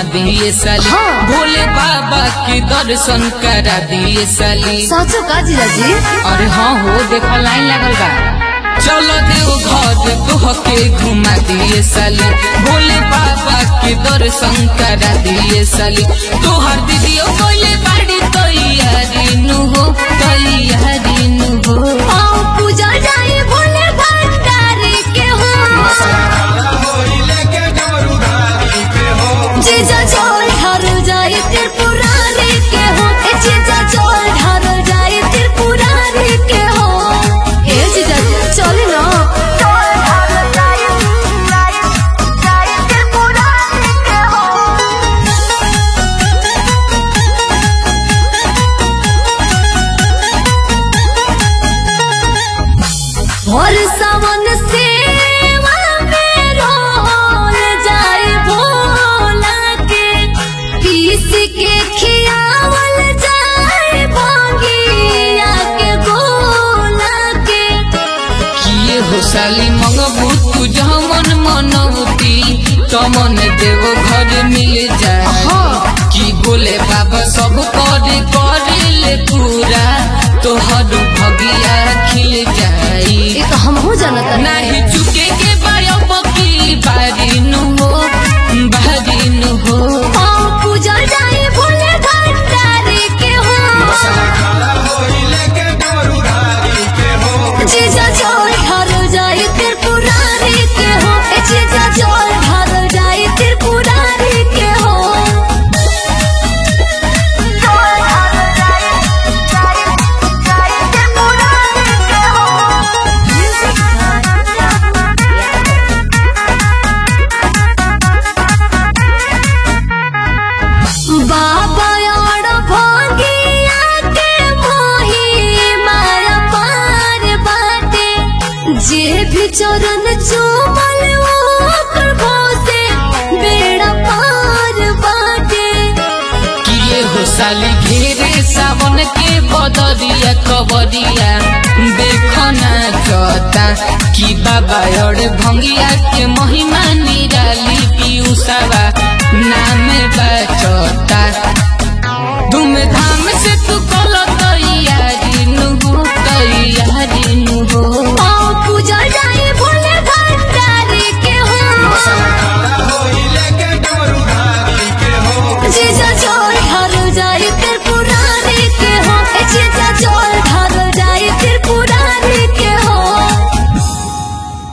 दिए साली हाँ। भोले बाबा के दर्शन करा दिए साली साँचो का जीजाजी अरे हाँ हो देखो लाइन लगल बा चलो देव घर तोह के घुमा दिए साली भोले बाबा के दर्शन करा दिए साली तोहर दीदियो बोले बाड़ी तैयारी नु हो तैयारी नु हो आओ पूजा जाए भोले भंडारी के हो जीजा चोल ढारल जाए त्रिपुरारी के हो ए जीजा चोल ढारल जाए त्रिपुरारी के हो ए जीजा चले ना चोल ढारल जाए जाए त्रिपुरारी के हो और सावन सेवा में रोल जाए भोला के पीस के खियावल जाए भंगिया के गोला के किए हो साली मंगबू तू जमन मनौती तमन देव घर मिल जाए हाँ। कि बोले बाबा सब कर करिले पूरा तोहर भगिया खिल जाई ये तो हम हो जानता नाही चुके के बायो बकील बारी नु हो बारी नु हो आओ पूजा जाए भोले भंडारी के हो जीजा चोल ढारल जाए त्रिपुरारी के हो ए जीजा चोल ढारल जाए त्रिपुरारी के हो चोल ढारल जाए जाए जाए त्रिपुरारी के हो बाबा और भोगिया के मोही माया पार बाटे जे भी चरण चूमल ओकर से बेड़ा पार बाटे किए हो साली घेरे सावन के बदरिया कबरिया देखो ना चता कि बाबा और भंगिया के महिमा निराली पीयूसावा नाम बचता